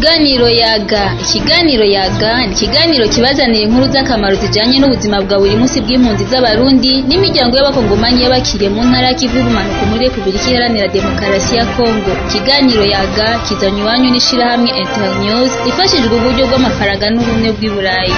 Ikiganiro yaga ikiganiro yaga ni ikiganiro kibazanira inkuru z'akamaro zijanye n'ubuzima bwa buri munsi bw'impunzi z'abarundi n'imiryango y'abakongomanyi y'abakiriye mu ntara y'ikivu y'ubumanuko muri Repubulika Iharanira Demokarasi ya Kongo ikiganiro yaga kizanywe iwanyu n'ishirahamwe Internews ifashijwe uburyo bw'amafaranga n'ubumwe bw'i Burayi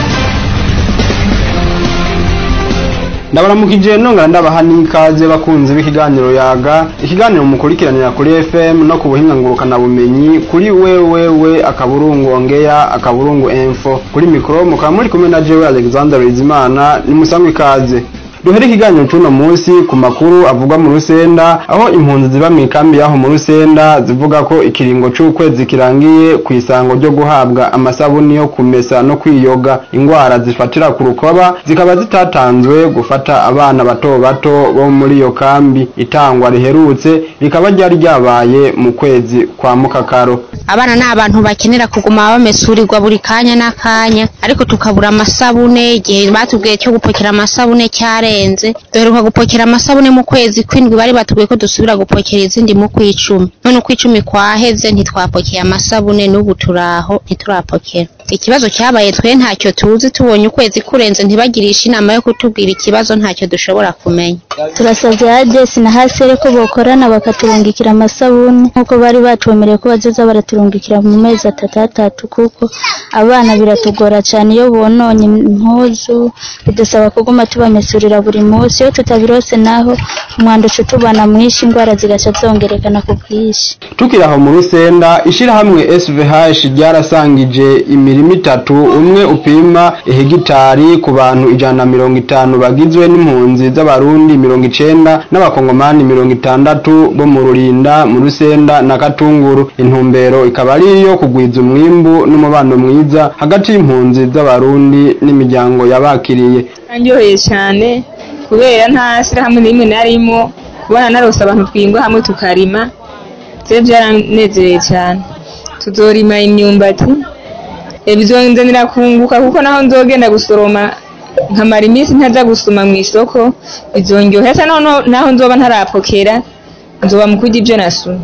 ndabaramukije nongera ndabaha n'ikaze bakunze b'ikiganiro yaga ikiganiro mukurikiranira kuri FM no ku buhinga ngurukana bumenyi kuri wewewe akaburungu ongeya akaburungu info kuri mikro mukaba muri kumwe na jewe Alexander Bizimana ni musangwe ikaze duhere ikiganiro c'uno munsi ku makuru avugwa mu Rusenda aho impunzi ziba mu ikambi yaho mu Rusenda zivuga ko ikiringo c'ukwezi kirangiye ku isango ryo guhabwa amasabuni yo kumesa no kwiyoga ingwara zifatira ku rukoba zikaba zitatanzwe gufata abana bato bato bo muri iyo kambi itangwa riherutse rikaba ryari ryabaye mu kwezi kwa mukakaro abana ni abantu bakenera kuguma bamesurirwa buri kanya n'akanya ariko tukabura amasabune igihe batubwiye cyo gupokera amasabune cyarenze duheruka gupokera amasabune mu kwezi kw'indwi bari batubwiye ko dusubira gupokera izindi mu kw'icumi none ukw'icumi kwaheze ntitwapokeye amasabune n'ubu turaho ntiturapokera ikibazo cyabaye twe ntacyo tuzi tubonye ukwezi kurenze ntibagirishe inama yo kutubwira ikibazo ntacyo dushobora kumenya turasavye adesi na hasere ko bokorana bakaturungikira amasabuni nk'uko bari batwemereye ko bazoza baraturungikira mu mezi atatu atatu kuko abana biratugora cane iyo bononye impuzu bidusaba kuguma tubamesurira buri munsi iyo tutabirose naho umwanda uca utubana mwinshi ingwara zigaca zongerekana ku bwinshi tukiri aho mu rusenda ishirahamwe SVH ryarasangije imirimo itatu umwe upima hegitari ku bantu ijana na mirongo itanu bagizwe n'impunzi z'abarundi mirongo icenda n'abakongomani mirongo itandatu bo mu rurinda mu rusenda na katunguru intumbero ikaba ari iyo kugwiza umwimbu n'umubano mwiza hagati y'impunzi z'abarundi n'imiryango yabakiriye aryoheye cyane kubera nta shyirahamwe n'imwe narimo kubona narose abantu twingwa hamwe tukarima byo byaranezereye cyane tuzorima imyumbati bizonzanira kunguka kuko naho nzogenda gusoroma nkamara iminsi ntaza gusuma mu isoko bizonyohera cyane naho nzoba ntarapokera nzoba mu kurya ibyo nasuma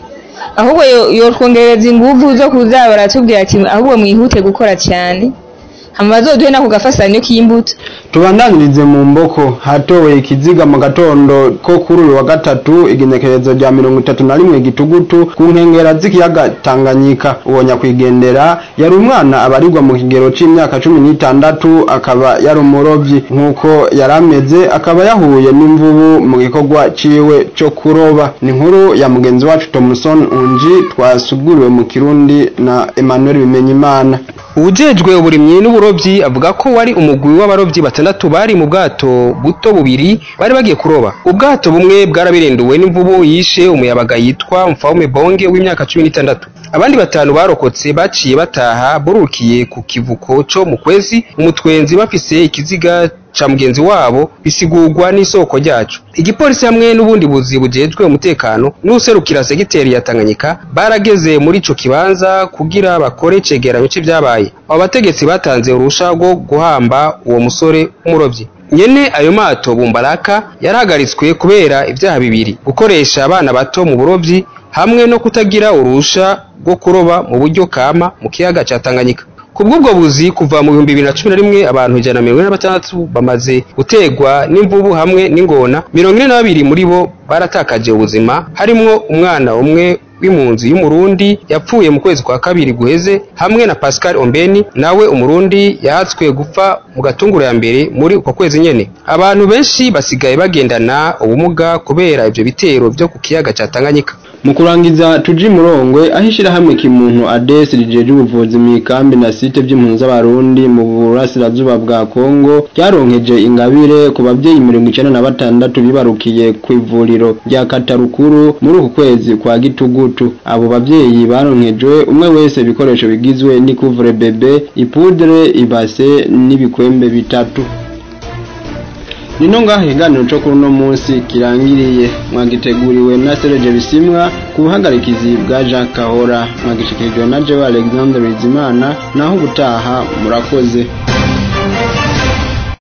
ahubwo yotwongereza inguvu zo kuza baratubwira ati ahubwo mwihute gukora cyane hama bazoduhe nako gafasanyo k'imbuto tubandanirize mu mboko hatowe ikiziga mu gatondo ko kuri uyu wa gatatu igenekerezo rya mirongo itatu na rimwe gitugutu ku nkengera z'ikiyaga tanganyika uwo nyakwigendera yari umwana abarirwa mu kigero c'imyaka cumi n'itandatu akaba yari umurovyi nk'uko yari ameze akaba yahuye n'imvubu mu gikorwa ciwe co kuroba ni inkuru ya mugenzi wacu Thomson Unji twasuguriwe mu kirundi na Emmanuel Bimenyimana Ujejwe uburimyi n'uburovyi avuga ko wari umugwi w'abarovyi batandatu bari mu bwato buto bubiri bari bagiye kuroba. Ubwato bumwe bwarabirenduwe n'imvubu yishe umuyabaga yitwa Mfaume Bonge w'imyaka cumi n'itandatu. Abandi batanu barokotse baciye bataha burukiye ku kivuko co mu kwezi umutwenzi bafise ikiziga ca mugenzi wabo bisigurwa n'isoko ryacu igipolisi hamwe n'ubundi buzi bujejwe umutekano n'userukira segiteri ya Tanganyika barageze muri ico kibanza kugira bakore cegeranyo c'ivyabaye abo bategetsi batanze urusha rwo guhamba uwo musore w'umurovyi nyene ayo mato bumbaraka yarahagaritswe kubera ivyaha bibiri gukoresha abana bato mu burovyi hamwe no kutagira urusha rwo kuroba mu buryo kama mu kiyaga ca Tanganyika kubw'ubwo buzi kuva mu bihumbi bibiri na cumi na rimwe abantu ijana na mirongo ine na batandatu bamaze gutegwa n'imvubu hamwe n'ingona mirongo ine na babiri muri bo baratakaje ubuzima harimwo umwana umwe w'impunzi y'umurundi yapfuye mu kwezi kwa kabiri guheze hamwe na Pascal Ombeni nawe umurundi yahatswe gupfa mu gatunguru ya mbere muri uko kwezi nyene abantu benshi basigaye bagendana ubumuga kubera ivyo bitero vyo ku kiyaga ca Tanganyika mu kurangiza tuji murongwe aho ishirahamwe kimuntu ADES rijeje ubuvuzi mu ikambi na site vy'impunzi z'abarundi mu burasirazuba bwa Kongo ryaronkeje ingabire ku bavyeyi mirongo icenda na batandatu bibarukiye ku ivuriro rya Katarukuru muri uku kwezi kwa gitugutu abo bavyeyi baronkejwe umwe wese ibikoresho bigizwe n'ikuvure bebe ipudre ibase n'ibikwembe bitatu nino ngaho ikiganiro cyo kuri uno munsi kirangiriye mwagiteguriwe na Serge Bisimwa ku buhagarikizi bwa Jacques Kahora mwagishikirijwe na Jewe Alexandre Bizimana naho ubutaha murakoze